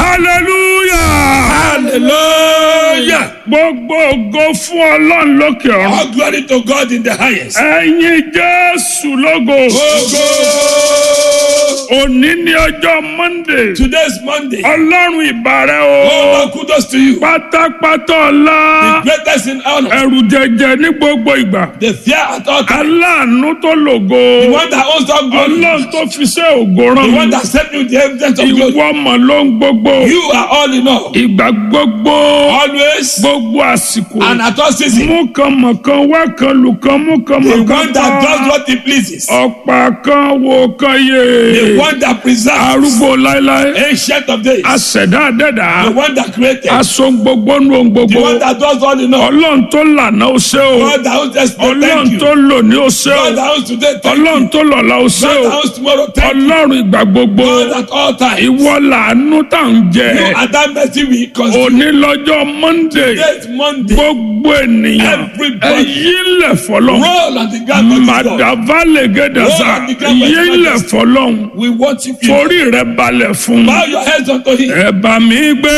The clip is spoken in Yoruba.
hallelujah. Hallelujah. gbogbo ògo fún ọlọ́run lókè ọ̀run. All glory to God in the highest. ẹ̀yin jésù lógo. Go, òní ní ọjọ́ monday. go. Today's Monday. ọlọ́run ìbàrẹ̀ Oh, o. Lord, kudos to you. pátápátá ọlá. Greatest in honor. ẹ̀rù jẹjẹ ní gbogbo ìgbà. The fear at all times. aláàánú tó lògo. The one that owns all glory. ọlọ́run tó fi ṣe ògo The rán one mi. that sent you the evidence of glory. ìwọ mọ̀ ló ń gbogbo. You are all in all. ìgbà gbogbo. Always gbogbo àsìkò. and at all seasons. mú kan mọ̀ kan wá kan lù kan mú kan The mọ̀ kan one that does what he pleases. ọ̀pá kan wo kan The yé. one that preserves. arúgbó láéláé. Ancient of days. aṣẹ̀dá àdẹ́dà. The one that created. aṣọ gbogbo nu ohun The gbogbo. one that does all in all. ọlọ́run tó lànà ó ṣe o. God that owns yesterday. ọlọ́run Thank you. tó lò ní ó ṣe God o. that owns today. Thank ọlọ́run you. tó lọ́la ó ṣe God o. that owns tomorrow. Thank you. ọlọ́run ìgbà gbogbo. God at all times. ìwọ làánú tá à ń jẹ. You are that mercy we consume. òní lọ́jọ́ monday. Today is Monday. gbogbo ènìyàn. Everybody. ẹ̀yí lẹ̀ fọlọ́. Roll on the ground for this God. madavale gẹdasa Lord, the ground was yílẹ̀ majesty. fọlọ́hún We worship you. forí rẹ̀ balẹ̀ fún Bow your heads unto him. ẹ bá mi gbé